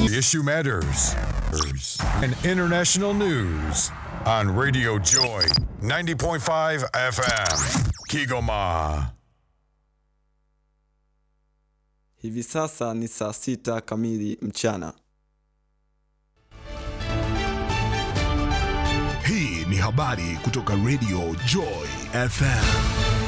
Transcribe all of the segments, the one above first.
The issue matters. And international news on Radio Joy 90.5 FM. Kigoma. Hivi sasa ni saa sita kamili mchana. Hii ni habari kutoka Radio Joy FM.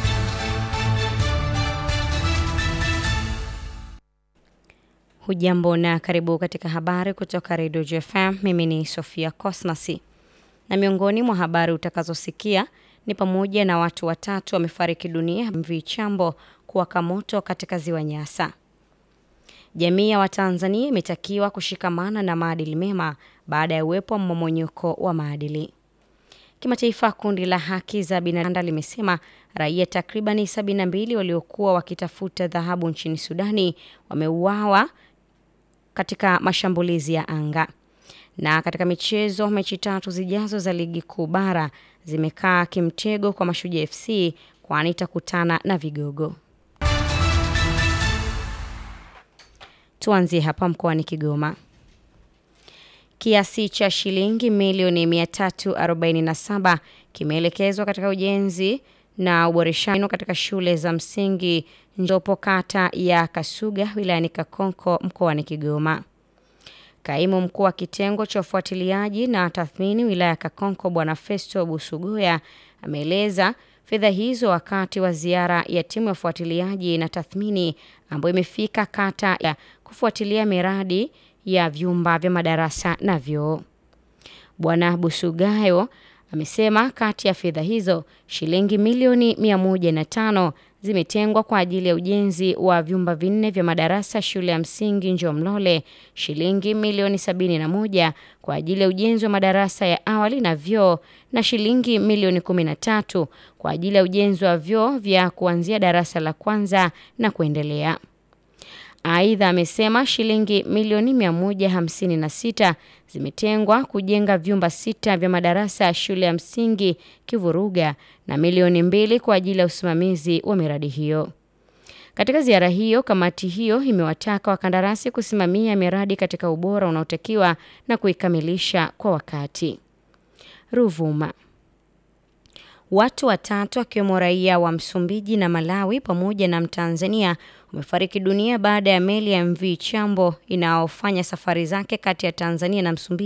Hujambo na karibu katika habari kutoka Radio JFM. Mimi ni Sofia Cosmasi, na miongoni mwa habari utakazosikia ni pamoja na watu watatu wamefariki dunia MV Chambo kuwaka moto katika ziwa Nyasa. Jamii ya Watanzania imetakiwa kushikamana na maadili mema baada ya uwepo wa mmomonyoko wa maadili. Kimataifa, kundi la haki za binadamu limesema raia takribani 72 waliokuwa wakitafuta dhahabu nchini Sudani wameuawa katika mashambulizi ya anga. Na katika michezo, mechi tatu zijazo za ligi kuu bara zimekaa kimtego kwa Mashujaa FC kwani itakutana na vigogo. Tuanzie hapa mkoani Kigoma. Kiasi cha shilingi milioni 347 kimeelekezwa katika ujenzi na uboreshaji katika shule za msingi Njopo kata ya Kasuga wilayani Kakonko mkoani Kigoma. Kaimu mkuu wa kitengo cha ufuatiliaji na tathmini wilaya ya Kakonko Bwana Festo Busugoya ameeleza fedha hizo wakati wa ziara ya timu ya ufuatiliaji na tathmini ambayo imefika kata ya kufuatilia miradi ya vyumba vya madarasa na vyoo. Bwana Busugayo amesema kati ya fedha hizo shilingi milioni 105 zimetengwa kwa ajili ya ujenzi wa vyumba vinne vya madarasa shule ya msingi Njomlole, shilingi milioni 71 kwa ajili ya ujenzi wa madarasa ya awali na vyoo na shilingi milioni 13 kwa ajili ya ujenzi wa vyoo vya kuanzia darasa la kwanza na kuendelea. Aidha, amesema shilingi milioni 156 zimetengwa kujenga vyumba sita vya madarasa ya shule ya msingi Kivuruga na milioni mbili kwa ajili ya usimamizi wa miradi hiyo. Katika ziara hiyo, kamati hiyo imewataka wakandarasi kusimamia miradi katika ubora unaotakiwa na kuikamilisha kwa wakati. Ruvuma. Watu watatu wakiwemo raia wa Msumbiji na Malawi pamoja na Mtanzania wamefariki dunia baada ya meli ya MV Chambo inayofanya safari zake kati ya Tanzania na Msumbiji